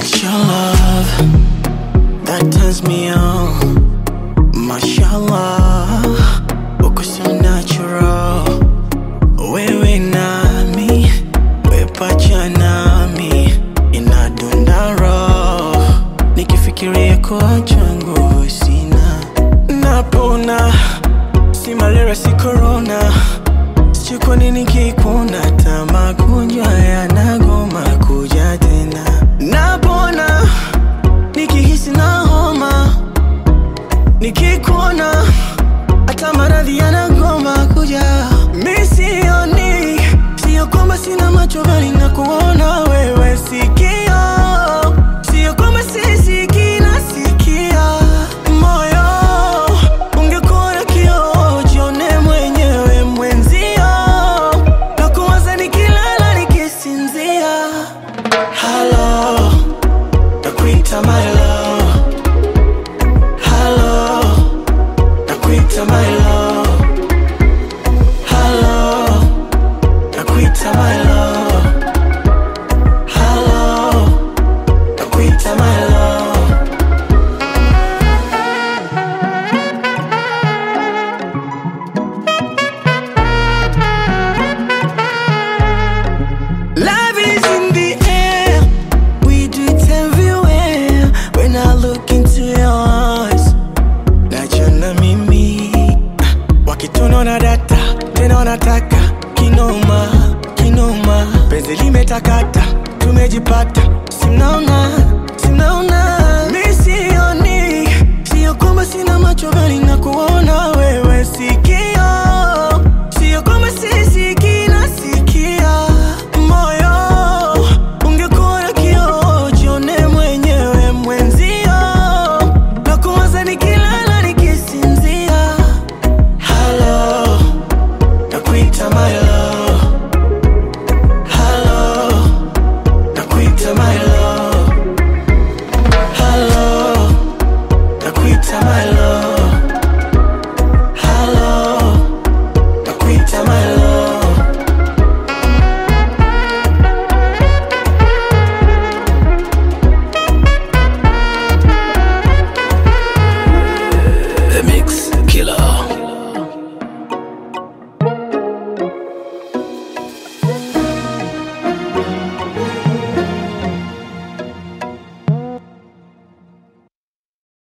Mashallah, that turns me on. Mashallah, uko so natural. Wewe nami, we pacha nami, inadunda roho. Nikifikiria kuacha nguvu sina, napona. Si malaria, si corona, sijui kwa nini kikuna hata magonjwa yanagoma kuja tena. Napona nikihisi na homa, nikikuona hata maradhi yanagoma kuja. Mi sioni, sio kwamba sina macho bali na kuona wewe sikio, sio kwamba sisikii nasikia moyo. Ungekuwa na kioo jione mwenyewe mwenzio, na kuwaza nikilala nikisinzia. Hello, nakuita my love. Hello, nakuita my love. Hello, nakuita my love. Hello, nakuita my love. Love is in the air. We do it everywhere. When I look into your eyes, najiona mimi wakitunaona data tena wanataka kinoma kinoma, penzi limetakata, tumejipata, simnaona simnaona, mi sioni, sio kwamba sina macho bali na kuona wewe sikio, sio kwamba sisikii nasikia moyo. Ungekuwa na kioo jione mwenyewe mwenzio, na kuwaza nikilala nikisinzia. Hello, nakuita my love. Hello, nakuita my love. Hello, nakuita my love.